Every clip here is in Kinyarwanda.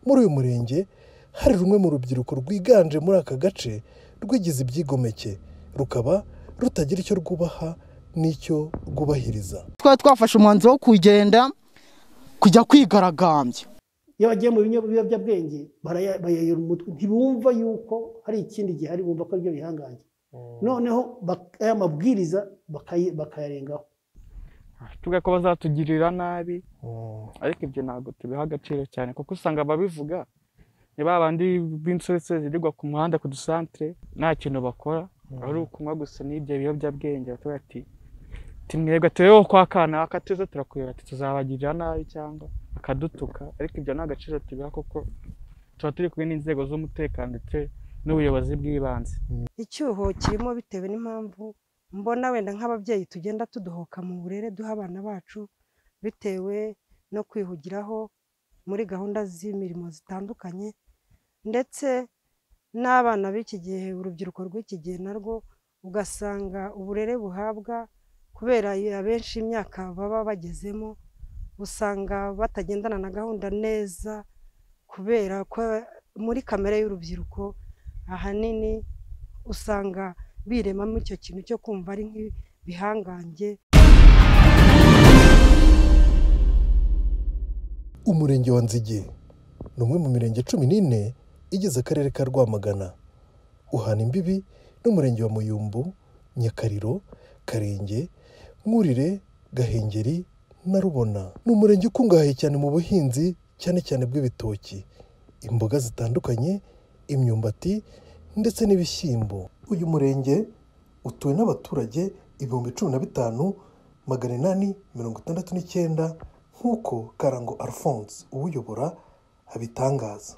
muri uyu murenge hari rumwe mu rubyiruko rwiganje muri aka gace rwigize ibyigomeke rukaba rutagira icyo rwubaha n'icyo rwubahiriza twari twafashe umwanzuro wo kugenda kujya kwigaragambya iyo bagiye mu biyobyabwenge bayayera umutwe ntibumva yuko hari ikindi gihari bumva ko aribyo bihangange noneho aya mabwiriza bakayarengaho tugako bazatugirira nabi ariko ibyo ntabwo tubiha agaciro cyane kuko usanga ababivuga ni ba bandi b'insoresore zirirwa ku muhanda ku dusantere nta kintu bakora ari ukunywa gusa n'ibyo biyobyabwenge batuye ati tumwerwa tubeho kwa kanaka tuze turakuyobora ati tuzabagirira nabi cyangwa bakadutuka ariko ibyo ni agaciro tubiha kuko tuba turi kumwe n'inzego z'umutekano ndetse n'ubuyobozi bw'ibanze icyuho kirimo bitewe n'impamvu mbona wenda nk'ababyeyi tugenda tudohoka mu burere duha abana bacu bitewe no kwihugiraho muri gahunda z'imirimo zitandukanye ndetse n'abana b'iki gihe urubyiruko rw'iki gihe narwo ugasanga uburere buhabwa kubera abenshi imyaka baba bagezemo usanga batagendana na gahunda neza kubera ko muri kamere y'urubyiruko ahanini usanga biremamo icyo kintu cyo kumva ari nk'ibihangange umurenge wa nzige ni umwe mu mirenge cumi n'ine igize akarere ka rwamagana uhana imbibi n'umurenge wa muyumbu nyakariro karenge mwurire gahengeri na rubona ni umurenge ukungahaye cyane mu buhinzi cyane cyane bw'ibitoki imboga zitandukanye imyumbati ndetse n'ibishyimbo uyu murenge utuwe n'abaturage ibihumbi cumi na bitanu magana inani mirongo itandatu n'icyenda nk'uko karango alphonse uwuyobora abitangaza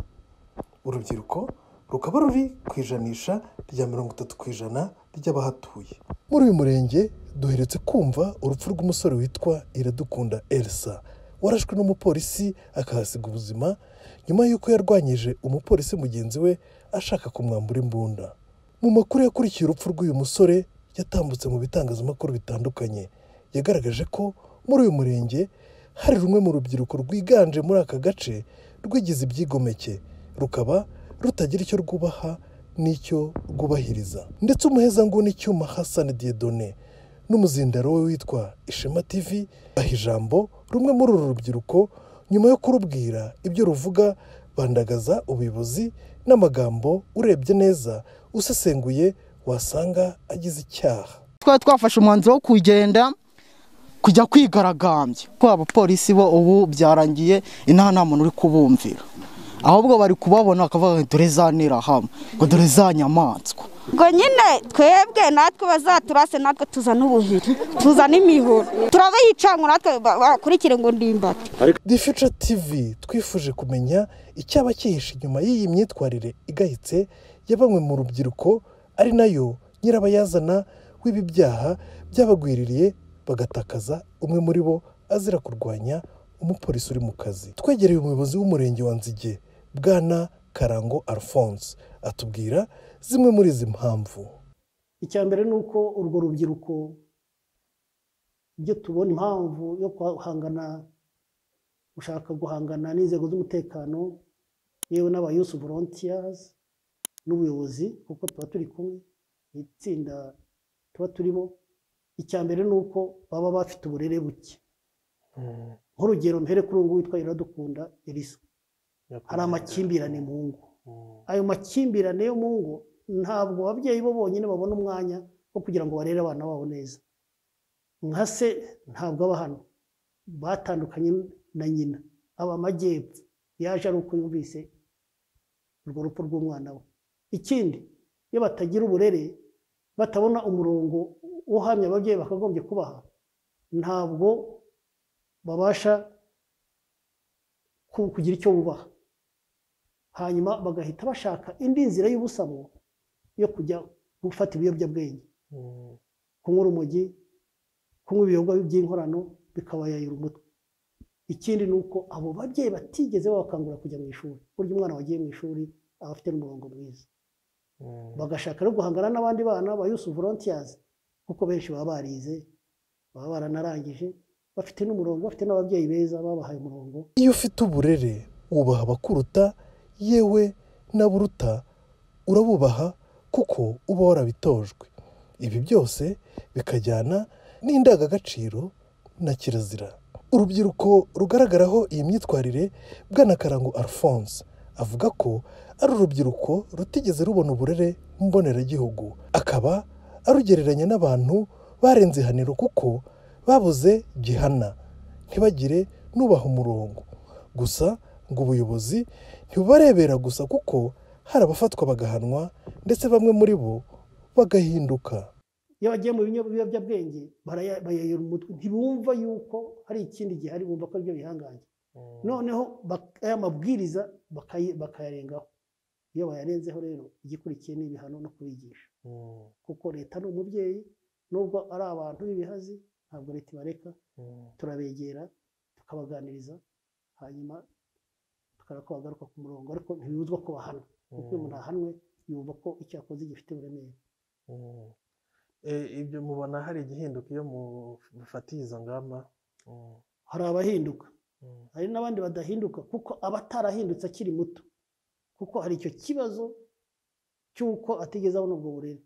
urubyiruko rukaba ruri ku ijanisha rya mirongo itatu ku ijana ry'abahatuye muri uyu murenge duheretse kumva urupfu rw'umusore witwa iradukunda elsa warashwe n'umupolisi akahasiga ubuzima nyuma y'uko yarwanyije umupolisi mugenzi we ashaka kumwambura imbunda mu makuru yakurikiye urupfu rw'uyu musore yatambutse mu bitangazamakuru bitandukanye yagaragaje ko muri uyu murenge hari rumwe mu rubyiruko rwiganje muri aka gace rwigize ibyigomeke rukaba rutagira icyo rwubaha n'icyo rwubahiriza ndetse umuhezanguni cyuma Hassan Diedone n'umuzindaro we witwa ishema tv baha ijambo rumwe muri uru rubyiruko nyuma yo kurubwira ibyo ruvuga bandagaza ubuyobozi n'amagambo urebye neza usesenguye wasanga agize icyaha twari twafashe umwanzuro wo kugenda kujya kwigaragambya ko abapolisi bo ubu byarangiye inaha nta muntu uri kubumvira ahubwo bari kubabona bakavuga ngo dore za hamwe ngo dore za nyamaswa ngo nyine twebwe natwe bazaturase natwe tuzana ubuhiri tuzana imihoro turabihicanga natwe bakurikire ngo ndimbati The Future TV twifuje kumenya icyaba cyihishe inyuma y'iyi myitwarire igayitse ya bamwe mu rubyiruko ari nayo nyirabayazana w'ibi byaha byabagwiririye bagatakaza umwe muri bo azira kurwanya umupolisi uri mu kazi twegereye umuyobozi w'umurenge wa nzige bwana karango alphonse atubwira zimwe muri izi mpamvu icya mbere ni uko urwo rubyiruko ibyo tubona impamvu yo guhangana gushaka guhangana n'inzego z'umutekano yewe n'aba yusu volontiyazi n'ubuyobozi kuko tuba turi kumwe ni itsinda tuba turimo icya mbere ni uko baba bafite uburere buke nk'urugero mpere kuri ubu witwa iradukunda elisa hari amakimbirane mu ngo ayo makimbirane yo mu ngo ntabwo ababyeyi bo bonyine babona umwanya wo kugira ngo barere abana babo neza nka se ntabwo aba hano batandukanye na nyina aba amajyepfo yaje ari uko yumvise urwo rupfu rw'umwana we ikindi iyo batagira uburere batabona umurongo uhamya ababyeyi bakagombye kubaha ntabwo babasha kugira icyo bubaha hanyuma bagahita bashaka indi nzira y'ubusamo yo kujya gufata ibiyobyabwenge kunywa urumogi kunywa ibiyoga by'inkorano bikabayayira umutwe ikindi ni uko abo babyeyi batigeze babakangura kujya mu ishuri burya umwana wagiye mu ishuri aba afite n'umurongo mwiza bagashaka no guhangana n'abandi bana ba yusu volontiyazi kuko benshi baba barize baba baranarangije bafite n'umurongo bafite n'ababyeyi beza babahaye umurongo iyo ufite uburere wubaha abakuruta yewe n'aburuta urabubaha kuko uba warabitojwe ibi byose bikajyana n'indangagaciro na kirazira urubyiruko rugaragaraho iyi myitwarire bwanakarango alphonse avuga ko ari urubyiruko rutigeze rubona uburere mboneragihugu akaba arugereranya n'abantu barenze ihaniro kuko babuze gihana ntibagire nubaha umurongo gusa ngo ubuyobozi ntibubarebera gusa kuko hari abafatwa bagahanwa ndetse bamwe muri bo bagahinduka iyo bagiye mu biyobyabwenge bayayora umutwe ntibumva yuko hari ikindi gihari bumva ko aribyo bihangange noneho aya mabwiriza bakayarengaho iyo bayarenzeho rero igikurikiye ni ibihano no kubigisha kuko leta ni umubyeyi nubwo ari abantu b'ibihazi ntabwo leta ibareka turabegera tukabaganiriza hanyuma tukaba twagaruka ku murongo ariko ntibibuzwa ko bahana kuko iyo umuntu ahanwe yumva ko icyo yakoze gifite uburemere ibyo mubona hari igihinduka iyo mufatiye izo ngamba hari abahinduka hari n'abandi badahinduka kuko aba atarahindutse akiri muto kuko hari icyo kibazo cy'uko atigeze abona ubwo burere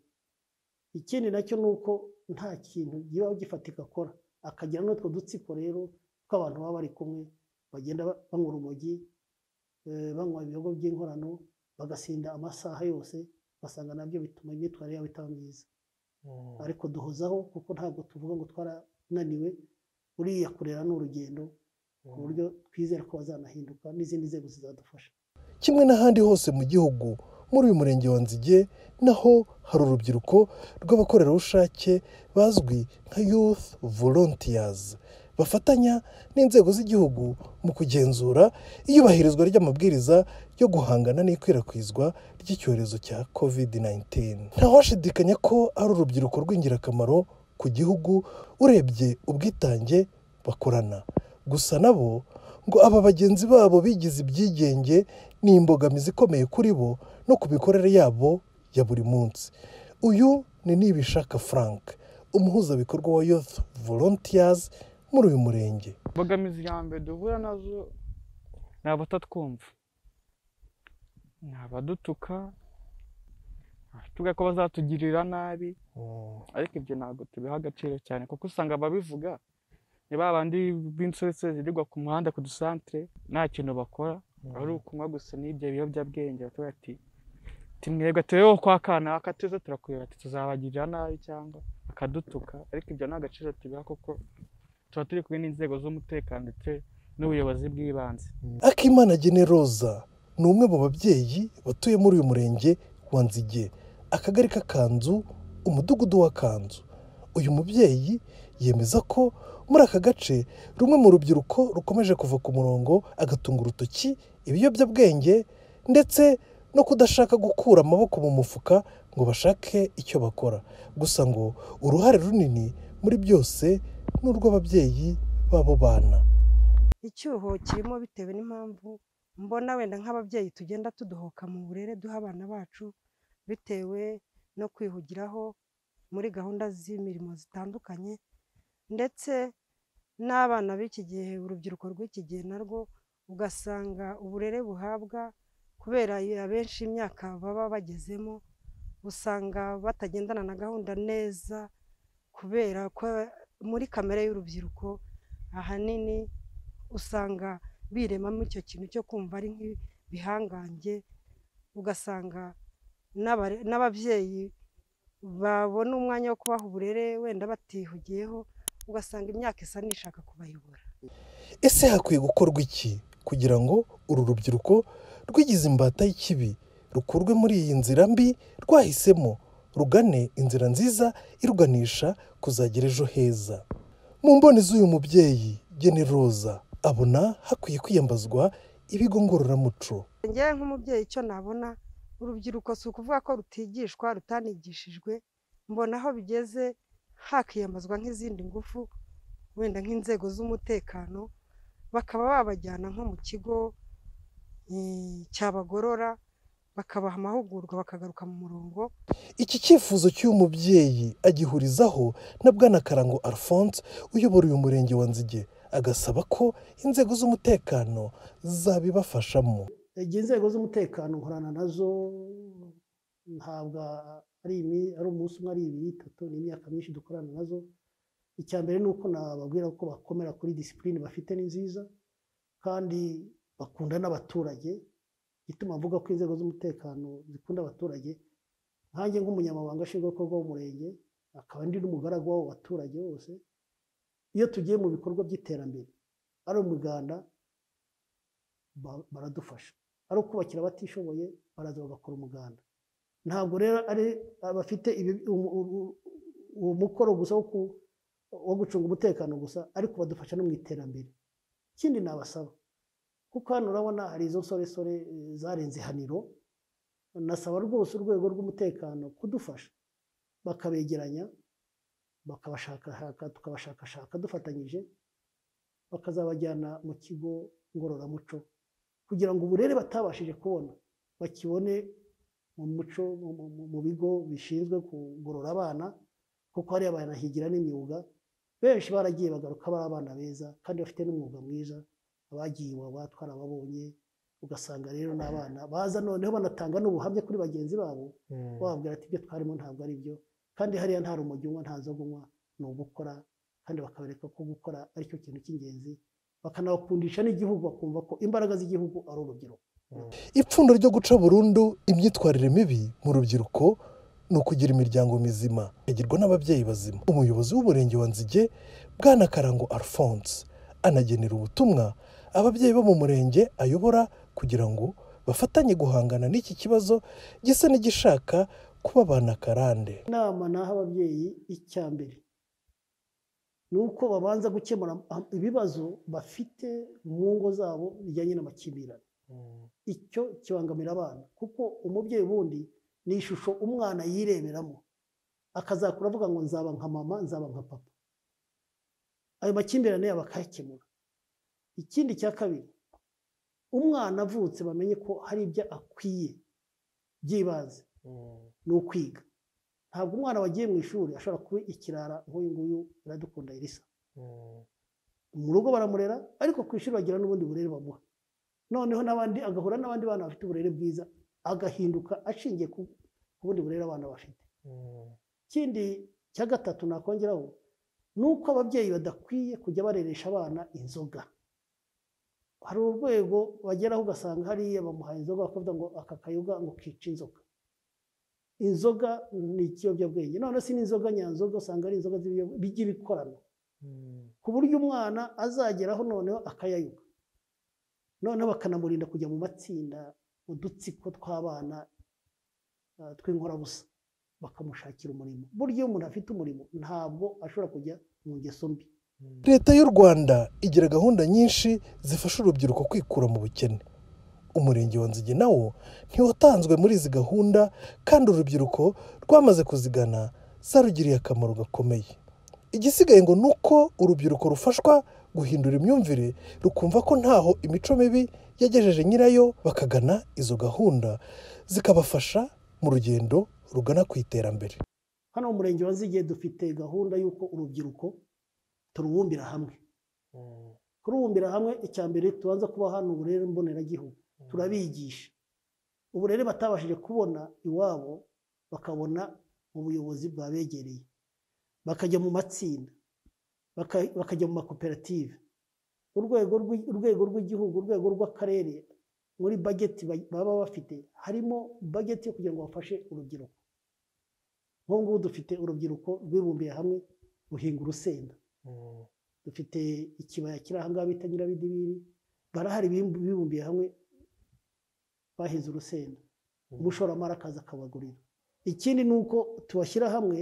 ikindi nacyo ni uko nta kintu kiba gifatika akora akagira n'utwo dutsiko rero tw'abantu baba bari kumwe bagenda banywa urumogi banywa ibiyogo by'inkorano bagasinda amasaha yose ugasanga nabyo bituma imyitwarire yabo itaba myiza ariko duhozaho kuko ntabwo tuvuga ngo twarananiwe uriya kurera ni urugendo ku buryo twizera ko bazanahinduka n'izindi nzego zizadufasha kimwe n'ahandi hose mu gihugu muri uyu murenge wa nzige naho hari urubyiruko rw'abakorerabushake bazwi nka youth volunteers bafatanya n'inzego z'igihugu mu kugenzura iyubahirizwa ry'amabwiriza yo guhangana n'ikwirakwizwa ry'icyorezo cya covid 19 ntawashidikanya ko ari urubyiruko rw'ingirakamaro ku gihugu urebye ubwitange bakorana gusa nabo ngo aba bagenzi babo bigize ibyigenge ni imbogamizi ikomeye kuri bo no ku mikorere yabo ya buri munsi uyu ni nibishaka frank umuhuzabikorwa wa youth volunteers muri uyu murenge imbogamizi ya mbere duhura nazo ni abatatwumva ni abadutuka tuvuga ko bazatugirira nabi ariko ibyo ntabwo tubiha agaciro cyane kuko usanga ababivuga ni ba bandi b'insoresore zirirwa ku muhanda ku dusantire nta kintu bakora ari ukunywa gusa n'ibyo biyobyabwenge batuvuga ati tumwereka tubeho kwa kanaka tuze turakureba tuzabagirira nabi cyangwa bakadutuka ariko ibyo nta gaciro tubiha kuko tuba turi kumwe n'inzego z'umutekano ndetse n'ubuyobozi bw'ibanze akimana generoza ni umwe mu babyeyi batuye muri uyu murenge wa nzige akagari k'akanzu umudugudu w'akanzu uyu mubyeyi yemeza ko muri aka gace rumwe mu rubyiruko rukomeje kuva ku murongo agatunga urutoki ibiyobyabwenge ndetse no kudashaka gukura amaboko mu mufuka ngo bashake icyo bakora gusa ngo uruhare runini muri byose ni urw'ababyeyi b'abo bana icyuho kirimo bitewe n'impamvu mbona wenda nk'ababyeyi tugenda tudohoka mu burere duha abana bacu bitewe no kwihugiraho muri gahunda z'imirimo zitandukanye ndetse n'abana b'iki gihe urubyiruko rw'iki gihe narwo ugasanga uburere buhabwa kubera abenshi imyaka baba bagezemo usanga batagendana na gahunda neza kubera ko muri kamere y'urubyiruko ahanini usanga biremamo icyo kintu cyo kumva ari nk'ibihangange ugasanga n'ababyeyi babona umwanya wo kubaha uburere wenda batihugiyeho ugasanga imyaka isa n'ishaka kubayobora ese hakwiye gukorwa iki kugira ngo uru rubyiruko rwigize imbata y'ikibi rukurwe muri iyi nzira mbi rwahisemo rugane inzira nziza iruganisha kuzagira ejo heza mu mboni z'uyu mubyeyi generoza abona hakwiye kwiyambazwa ibigo ngororamuco ngewe nk'umubyeyi icyo nabona urubyiruko si ukuvuga ko rutigishwa rutanigishijwe mbona aho bigeze hakiyambazwa nk'izindi ngufu wenda nk'inzego z'umutekano bakaba babajyana nko mu kigo cyabagorora bakabaha amahugurwa bakagaruka mu murongo iki cyifuzo cy'uyu mubyeyi agihurizaho na bwana karango alphonse uyobora uyu murenge wa nzige agasaba ko inzego z'umutekano zabibafashamo igihe inzego z'umutekano nkorana nazo ntabwo ari imi- ari umunsi umwe ari ibiri itatu ni imyaka myinshi dukorana nazo icya mbere ni uko nababwira ko bakomera kuri disipurine bafite ni nziza kandi bakunda n'abaturage igituma mvuga ko inzego z'umutekano zikunda abaturage nkanjye nk'umunyamabanga nshingwabikorwa w'umurenge akaba ndi n'umugaragu w'abo baturage bose iyo tugiye mu bikorwa by'iterambere ari umuganda ba- baradufasha ari ukubakira abatishoboye baraza bagakora umuganda ntabwo rero ari abafite ibi- umu- umu- uwo mukoro gusa wo ku- wo gucunga umutekano gusa ariko badufasha no mu iterambere ikindi nabasaba kuko hano urabona hari izo nsoresore eh, zarenze ihaniro nasaba rwose urwego rw'umutekano kudufasha bakabegeranya bakabashakashaka tukabashakashaka dufatanyije bakazabajyana mu kigo ngororamuco kugira ngo uburere batabashije kubona bakibone mu muco mu- mu- mu- mu bigo bishinzwe kugorora abana kuko hari abana higira n'imyuga benshi baragiye bagaruka ari abana beza kandi bafite n'umwuga mwiza abagiye iwabo twarababonye ugasanga rero ni abana baza noneho banatanga n'ubuhamya kuri bagenzi babo wabwira ati ibyo twarimo ntabwo ari byo kandi hariya nta rumogi unywa nta nzoga unywa ni ugukora kandi bakabereka ko gukora ari cyo kintu cy'ingenzi bakanabakundisha n'igihugu bakumva ko imbaraga z'igihugu ari urubyiruko ipfundo ryo guca burundu imyitwarire mibi mu rubyiruko ni ukugira imiryango mizima igirwa n'ababyeyi bazima umuyobozi w'umurenge wa nzige bwana karango alphonse anagenera ubutumwa ababyeyi bo mu murenge ayobora kugira ngo bafatanye guhangana n'iki kibazo gisa n'igishaka kuba abana karande inama naha ababyeyi icya mbere ni uko babanza gukemura am- ibibazo bafite mu ngo zabo bijyanye n'amakimbirane icyo kibangamira abana kuko umubyeyi ubundi ni ishusho umwana yireberamo akazakura avuga ngo nzaba nka mama nzaba nka papa ayo makimbirane yabo akayakemura ikindi cya kabiri umwana avutse bamenye ko hari ibyo akwiye by'ibanze ni ukwiga ntabwo umwana wagiye mu ishuri ashobora kuba ikirara nk'uyu nguyu iradukunda irisa mu rugo baramurera ariko ku ishuri bagira n'ubundi burere bamuha noneho n'abandi agahura n'abandi bana bafite uburere bwiza agahinduka ashingiye ku ku bundi burere abana bafite ikindi cya gatatu nakongeraho ni uko ababyeyi badakwiye kujya bareresha abana inzoga hari urwego bageraho ugasanga hariya bamuhaye inzoga bakavuga ngo aka kayoga ngo kica inzoka inzoga ni ikiyobyabwenge none si n'inzoga nyanzoga usanga ari inzoga z'ibiyobyabwenge bigira ikorano ku buryo umwana azageraho noneho akayayoga noneho bakanamurinda kujya mu matsinda mu dutsiko tw'abana ah, tw'inkorabusa bakamushakira umurimo burya iyo umuntu afite umurimo ntabwo ashobora kujya mu ngeso mbi leta y'u rwanda igira gahunda nyinshi zifasha urubyiruko kwikura mu bukene umurenge wa nzige nawo ntiwatanzwe muri izi gahunda kandi urubyiruko rwamaze kuzigana zarugiriye akamaro gakomeye igisigaye ngo ni uko urubyiruko rufashwa guhindura imyumvire rukumva ko ntaho imico mibi yagejeje nyirayo bakagana izo gahunda zikabafasha mu rugendo rugana ku iterambere hano mu murenge wa nzige dufite gahunda y'uko urubyiruko turubumbira hamwe kurubumbira hamwe icya mbere tubanza kuba hano uburere mboneragihugu turabigisha uburere batabashije kubona iwabo bakabona mu buyobozi bwabegereye bakajya mu matsinda baka- bakajya mu makoperative urwego rw'i- urwego rw'igihugu urwego rw'akarere muri bageti ba- baba bafite harimo bageti yo kugira ngo bafashe urubyiruko nk'ubu ngubu dufite urubyiruko rwibumbiye hamwe ruhinga urusenda dufite ikibaya kiri aha ngaha bita nyirabidibiri barahari bimbu- bibumbiye hamwe bahinze urusenda umushoramari akaza akabagurira ikindi ni uko tubashyira hamwe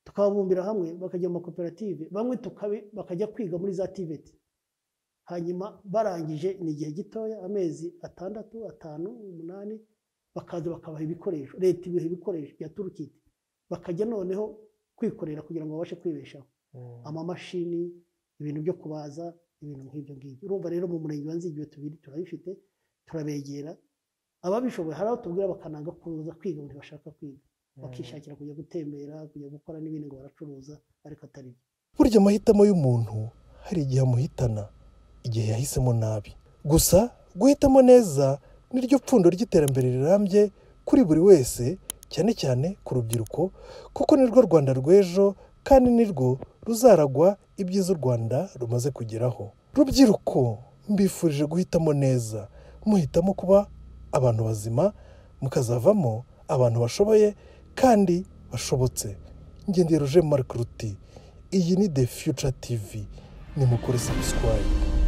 tukababumbira hamwe bakajya mu makoperative bamwe tukabi- bakajya kwiga muri za tiveti hanyuma barangije ni igihe gitoya amezi atandatu atanu umunani bakaza bakabaha ibikoresho leta ibiha ibikoresho bya turukiti bakajya noneho kwikorera kugira ngo babashe kwibeshaho amamashini ibintu byo kubaza ibintu nk'ibyo ngibyo urumva rero mu murenge wa nzige tubiri turabifite turabegera ababishoboye hari abo tubwira bakananga kuza kwiga mu gihe bashaka kwiga bakishakira kujya gutembera kujya gukora n'ibindi ngo baracuruza ariko atari byo burya amahitamo y'umuntu hari igihe amuhitana igihe yahisemo nabi gusa guhitamo neza niryo pfundo ry'iterambere rirambye kuri buri wese cyane cyane ku rubyiruko kuko nirwo rwanda rw'ejo kandi nirwo ruzaragwa ibyiza u rwanda rumaze kugeraho rubyiruko mbifurije guhitamo neza muhitamo kuba abantu bazima mukazavamo abantu bashoboye kandi bashobotse ngendeye ruje maruke ruti iyi ni de fiyuca tivi nimukore sabusikwayi